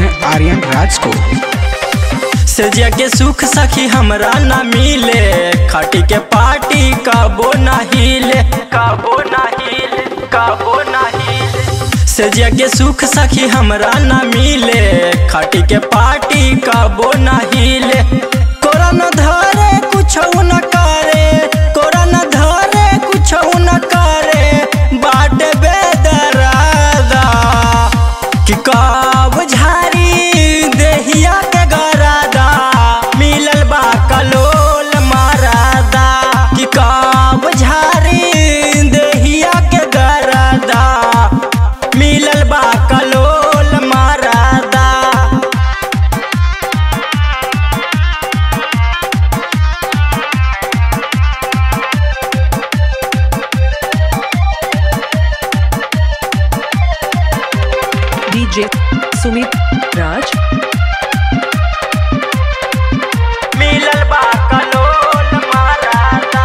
हैं आर्यन राज को सजिया के सुख सखी हमरा ना मिले खाटी के पार्टी कबो ना हिले कबो ना हिले कबो ना हिले सजिया के सुख सखी हमरा ना मिले खाटी के पार्टी कबो ना हिले कोरा न धरे कुछ न करे कोरा न धरे कुछ न करे बाट बेदरादा कि कब झारी देहिया के गरादा मिलल बा कलोल मारादा कि कब झारी देहिया के गरादा मिलल बा कलोल मारादा DJ Sumit Raj मिलल बा कलोल मारादा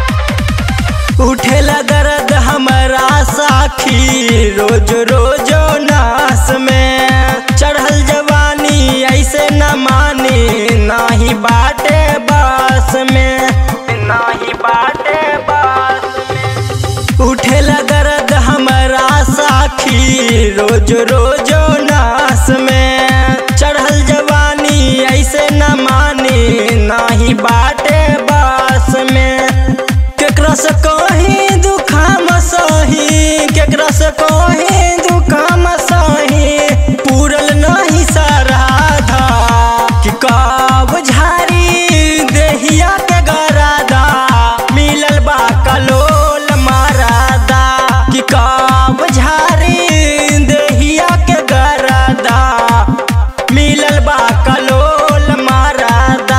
उठेला दर्द हमरा साखी रोज रोज नास में चढ़ल जवानी ऐसे न मानी नाही बाटे बास में नाही बाटे बास में उठेला दर्द हमरा साखी रोज रोज नास में चढ़ल जवानी ऐसे न मानी नाही बाटे बास में केकरा से कहीं दुखाम सही केकरा से कहीं दुखाम सही पूरल नहीं सराधा कि कब झारी देहिया के गरादा मिलल बा कलोल मारादा कि कब झारी देहिया के गरादा मिलल बा कलोल मारादा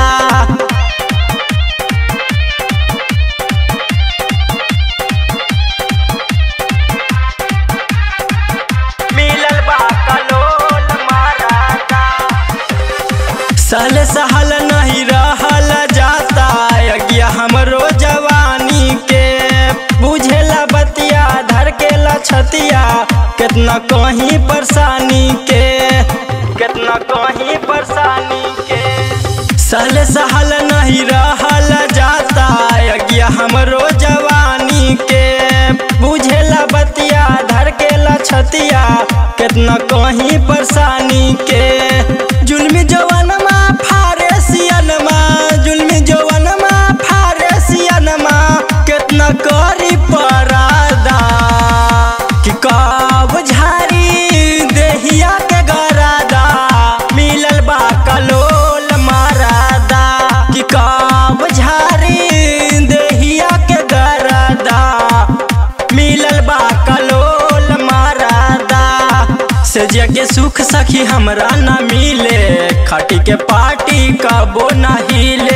मिलल बा कलोल मारादा सल सहल नहीं रहल जाता यज्ञ हमरो जवानी के बुझेला बतिया धर के लछतिया कितना कहीं परेशानी के कितना कहीं परेशानी के सल सहल नहीं रहल जाता यज्ञ हमरो जवानी के बुझेला बतिया धर के लछतिया कितना कहीं परेशानी के जुल्मी जवानमा फारेसियनमा जुल्मी जवानमा फारेसियनमा कितना करी परादा कि कब झारी देहिया के गरादा मिलल बा कलोल मारादा कि कब झारी देहिया के गरादा मिलल बा कलोल मारादा सजिया के सुख सखी हमरा ना मिले खाटी के पार्टी कबो ना हिले